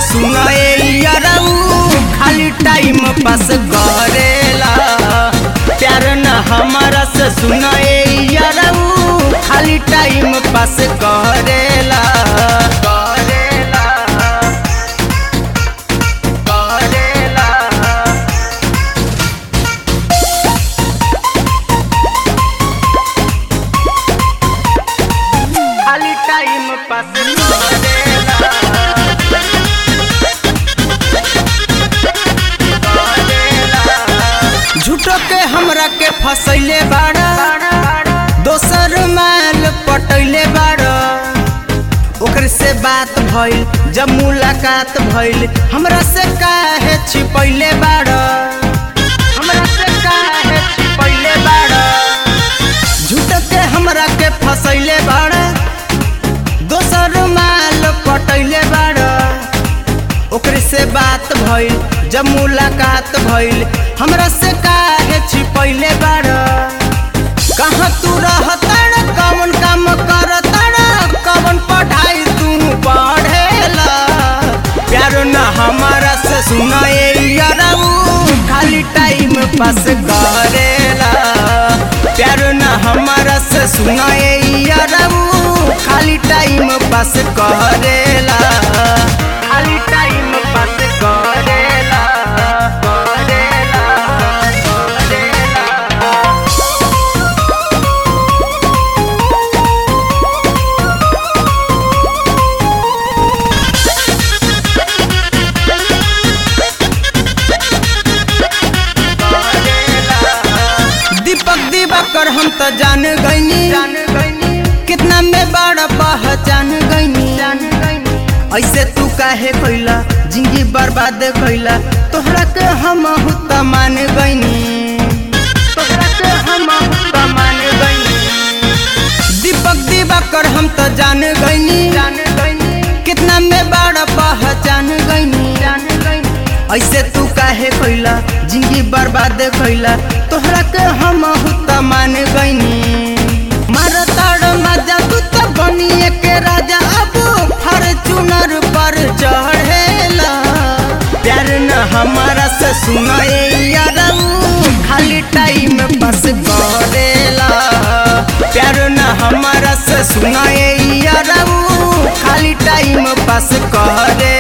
सुनाए यारऊ खाली time pass करेला प्यार न हमारा से सुनाए यारऊ खाली टाइम पास करेला करेला करेला खाली टाइम पास करेला झूठो के हमरा के फसैले बाड़ा दोसर माल पटैले बाड़ा ओकर से बात भइल जब मुलाकात भइल हमरा से काहे छिपैले बाड़ा हमरा से काहे छिपैले बाड़ा झूठो के हमरा के फसैले बाड़ा दोसर माल पटैले बाड़ा ओकरे से बात भइल जब मुलाकात भइल हमरा से काहे छिपैले बाड़ कहाँ तू रहतड़ कौन काम करतड़ कौन पढ़ाई तू पढ़ेला प्यार न हमारा से सुनाए यारऊ खाली टाइम पास करेला प्यार न हमारा से सुनाए यारऊ खाली टाइम पास करेला खाली टाइम पास करेला करेला करेला दीपक दिवाकर हम तो जान गईनी जान गईनी कितना में बड़ा पहचान गईनी जान गईनी ऐसे तू काहे कैला जिंदगी बर्बाद कैला तोहरा के हम त मान गईनी तोहरा के हम त मान गईनी दीपक दिवाकर हम तो जान गईनी जान गईनी कितना में बड़ा पहचान गईनी जान गईनी ऐसे तू काहे कैला जिंदगी बर्बाद कैला तोहरा के हम त मान गईनी मारताड़ मजा तू तो बनिए के राजा अब फॉर्चूनर पर चढ़ेला प्यार न हमारा से सुनाए यारऊ खाली टाइम पास करेला प्यार न हमारा से सुनाए यारऊ खाली टाइम पास करे